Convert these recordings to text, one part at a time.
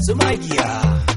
su magiya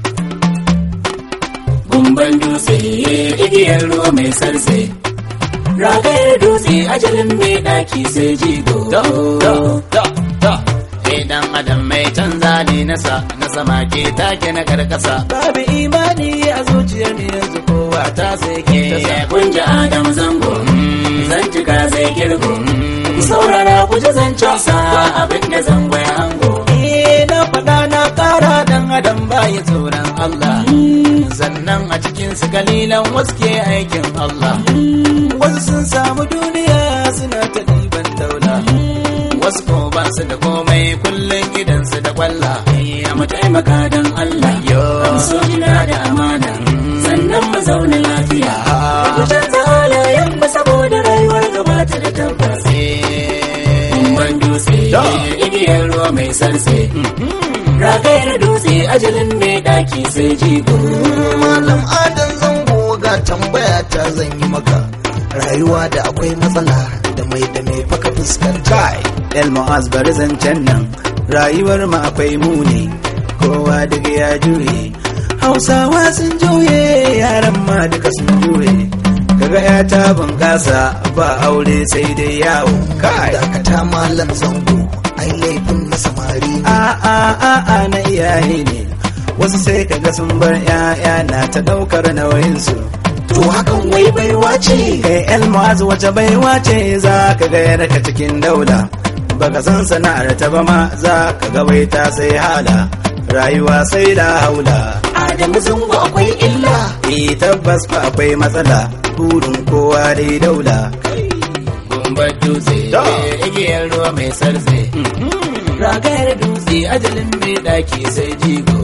Gumban dutse igiyar ruwa mai sarse Ragayar dutse ajalin mai ɗaki sai jigo da da da da Idan adam mai canza ne nasa na sama ke take na karkasa babu imani a zuciyar ne yanzu kowa ta sai ke ta sa Kunja Adam zango Zantuka zai girgo Ku saurara ku ji zancen sa abin da zango ya hango Eh, na faɗa na ƙara dan adam baya tsoron Allah Sannan a cikin su kalilan wasu ke aikin Allah wasu sun samu duniya suna ta ɗiban daula Wasu ko ba su da komai kullum gidansu da kwalla Ya mu taimaka don Allah yo so jina da amana sannan mu zauna lafiya Ku canza halayen mu saboda rayuwar gabata da tabbas Kumban dutse igiyar ruwa mai sarse Ragayar dutse ajalin mai daki sai jigo Malam Adam zango ga tambaya ta zan yi maka rayuwa da akwai matsala da mai da mai faka fuskanta kai el mu'az bari zancen nan rayuwar mu akwai muni kowa daga ya juye hausawa sun juye yaran ma duka sun juye kaga ya ta bunƙasa ba aure sai dai yawo kai dakata malam zango ai laifin na samari ne a a a a na iyaye ne wasu sai kaga sun bar 'ya'ya na ta ɗaukar nauyinsu to hakan wai baiwa ce kai el mu'az wace baiwa ce za ka ga yarka cikin daula baka san sana'ar ta ba ma za ka ga wai ta sai hala rayuwa sai da haula Adamu zango akwai illa eh tabbas fa akwai matsala burin kowa dai daula Gumbar dutse igiyar ruwa mai sarse Ragayar dutse ajalin mai daki sai jigo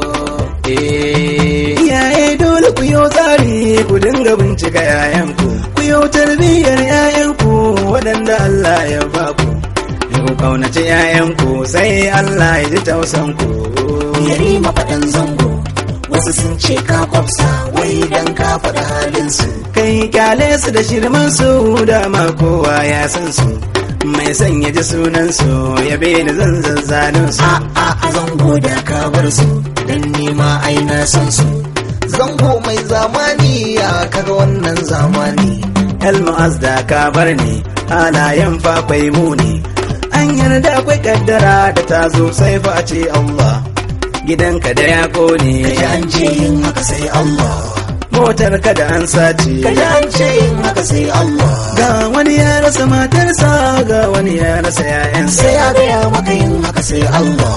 Eh, iyaye dole ku yo tsari ku dinga bincika 'ya'yanku ku yo tarbiyyar 'ya'yanku waɗanda Allah ya ba ku ku kaunaci 'ya'yanku sai Allah ya ji tausanku yari mafaɗan zango wasu sun ce ka kwafsa wai dan ka faɗa halinsu kai kyale su da shirman su dama kowa ya san su mai son ya ji sunan su ya ni zan zanzanin su a a a zango da ka bar su dan nima ai na san su zango mai zamani ya kaga wannan zamani Elmu'az da ka bar ni halayen fa akwai muni an yarda akwai kaddara da ta zo sai fa a ce Allah gidanka da ya kone kaji an ce yin haka sai Allah motar ka da an sace kaji an ce yin haka sai Allah ga wani ya rasa matarsa ga wani ya rasa 'ya'yansa sai ya gaya maka yin haka sai Allah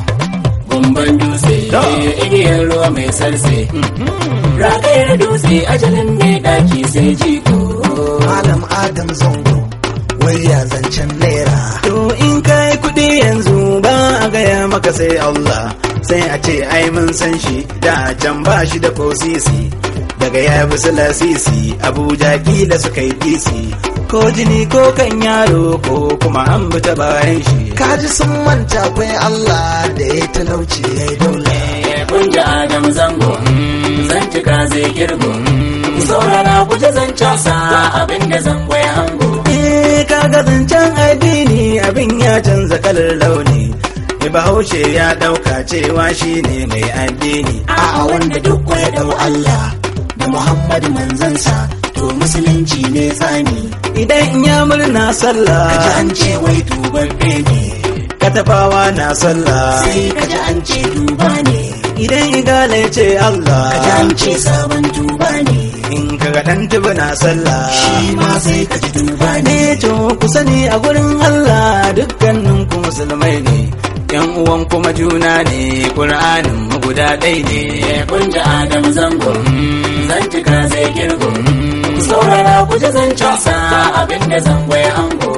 Gumban dutse igiyar ruwa mai sarse Ragayar dutse ajalin mai daki sai jigo Malam Adam zango wai ya zancen naira To in kai kuɗi yanzu ba a gaya maka sai Allah sai a ce ai mun san shi da can ba shi da kosisi daga ya bi su lasisi Abuja kila suka yi kisi ko jini ko kan yaro ko kuma an bi ta bayan shi kaji sun manta akwai Allah da ya talauci ya yi daula Kunja Adam zango Zantuka zai girgo Ku saurara ku ji zancen sa abinda zango ya hango Eh kaga zancen addini abin ya canza kalar launi Bahaushe ya ɗauka cewa shi ne mai addini a wanda duk ya dau Allah da Muhammadu manzansa to musulunci ne tsani Idan ya murna sallah kaji an ce wai tubabbe ne katafawa na sallah sai kaji an ce tuba ne idan igala ya ce Allah kaji an ce sabon tuba ne in kaga dan tuba na sallah shi ma sai kaji tuba ne ne to ku sani a gurin Allah dukkanin ku musulmai ne yan uwan kuma juna ne Qur'anin mu guda ɗaya ne Kunja Adam zango Zantuka zai girgo Ku saurara ku ji zancen sa abinda zango ya hango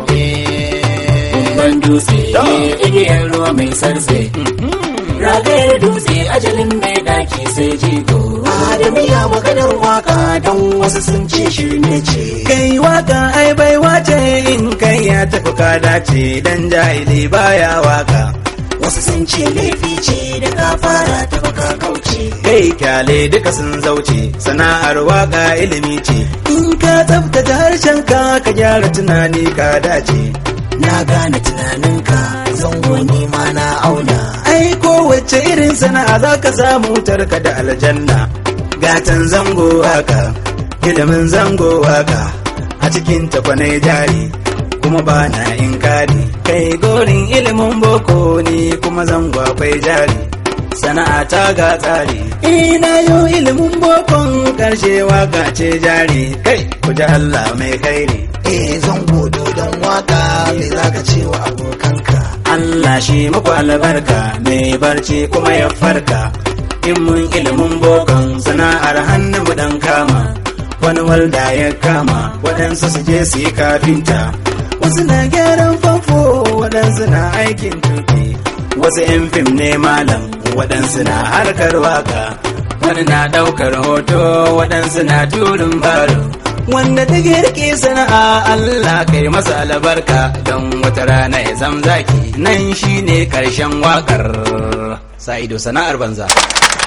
Gumban dutse igiyar ruwa mai sarse Ragayar dutse ajalin mai daki sai jigo Adamu ya maganar waka don wasu sun ce shirme ce kai waka ai bai wace in kai ya tafi ka dace dan jahili baya waka wasu sun ce laifi ce da ka fara ta baka kauce kai kyale duka sun zauce sana'ar waka ilimi ce in ka tsaftace harshen ka ka gyara tunani ka dace na gane tunaninka zango ni ma na auna ai kowace irin sana'a za ka samu tarka da aljanna gatan zango haka ilimin zango haka a cikin takwanai jari kuma ba na inkari kai gorin ilimin boko ne kuma zango akwai jari sana'a ta ga tsari ina yo ilimin bokon karshe waka ce jari kai ku ji Allah mai kairi eh zango dodon waka me zaka ce wa abokanka Allah shi muku albarka mai barci kuma ya farka in mun ilimin bokan sana'ar hannu mu dan kama wani walda ya kama waɗansu su je su yi kafinta wasu na gyaran famfo waɗansu na aikin tuki wasu 'yan fim ne malam waɗansu na harkar waka wani na ɗaukar hoto waɗansu na turin baro wanda ta girke sana'a Allah kai masa albarka don wata rana ya zam zaki nan shine karshen wakar sa ido sana'ar banza